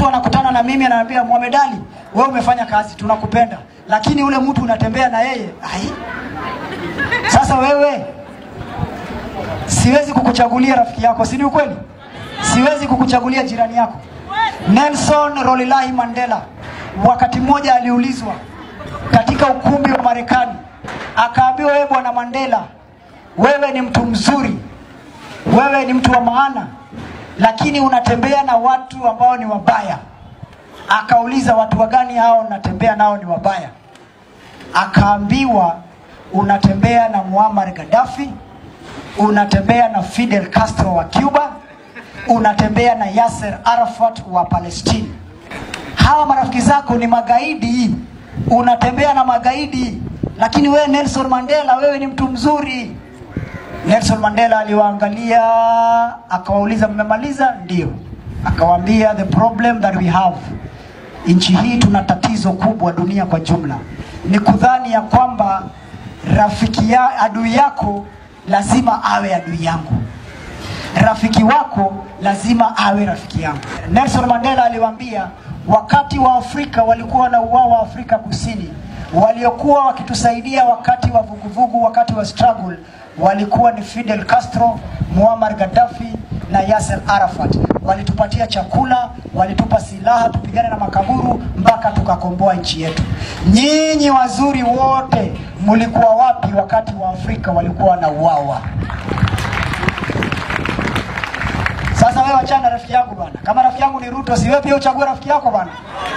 mtu anakutana na mimi ananiambia Mohamed Ali, wewe umefanya kazi, tunakupenda, lakini ule mtu unatembea na yeye ai, sasa wewe siwezi kukuchagulia rafiki yako, si ni ukweli? Siwezi kukuchagulia jirani yako. Nelson Rolilahi Mandela wakati mmoja aliulizwa katika ukumbi wa Marekani, akaambiwa, wewe bwana Mandela, wewe ni mtu mzuri, wewe ni mtu wa maana, lakini unatembea na watu ambao ni wabaya. Akauliza, watu wagani hao unatembea nao ni wabaya? Akaambiwa, unatembea na Muammar Gaddafi, unatembea na Fidel Castro wa Cuba, unatembea na Yasser Arafat wa Palestine. Hawa marafiki zako ni magaidi, unatembea na magaidi, lakini wewe Nelson Mandela, wewe ni mtu mzuri. Nelson Mandela aliwaangalia akawauliza, mmemaliza? Ndio. Akawaambia, the problem that we have, nchi hii tuna tatizo kubwa, dunia kwa jumla, ni kudhani ya kwamba rafiki ya adui yako lazima awe adui yangu, rafiki wako lazima awe rafiki yangu. Nelson Mandela aliwaambia, wakati wa Afrika walikuwa wanauawa Afrika Kusini, waliokuwa wakitusaidia wakati wa vuguvugu, wakati wa struggle walikuwa ni Fidel Castro, Muammar Gaddafi na Yasser Arafat. Walitupatia chakula, walitupa silaha tupigane na makaburu mpaka tukakomboa nchi yetu. Nyinyi wazuri wote mlikuwa wapi wakati wa Afrika walikuwa wanauawa? Sasa wewe achana na rafiki yangu bwana. Kama rafiki yangu ni Ruto, si wewe pia uchague rafiki yako bwana?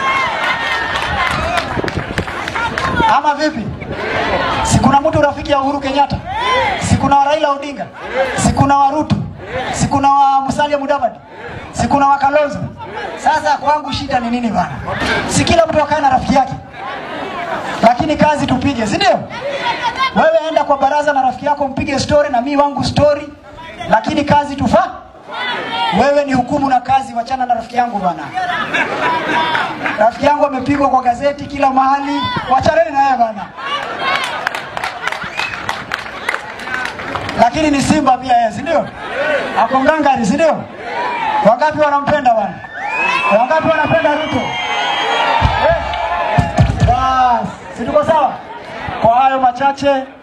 Ama vipi? Si kuna mtu rafiki ya Uhuru Kenyatta? Si kuna wa Raila Odinga? Si kuna wa Ruto? Si kuna wa Musalia Mudavadi? Si kuna wa Kalonzo? Sasa kwangu shida ni nini bwana? Si kila mtu akae na rafiki yake, lakini kazi tupige, si ndio? Wewe enda kwa baraza na rafiki yako mpige story na mi wangu story, lakini kazi tufa wewe ni hukumu na kazi, wachana na rafiki yangu bwana. Rafiki yangu amepigwa kwa gazeti kila mahali, wachaneni na yeye bwana. Lakini ni Simba pia yeye, si ndio? Ako ngangari, si ndio? Wangapi wanampenda bwana? Wangapi wanapenda Ruto? Eh? Bas, si tuko sawa? Kwa hayo machache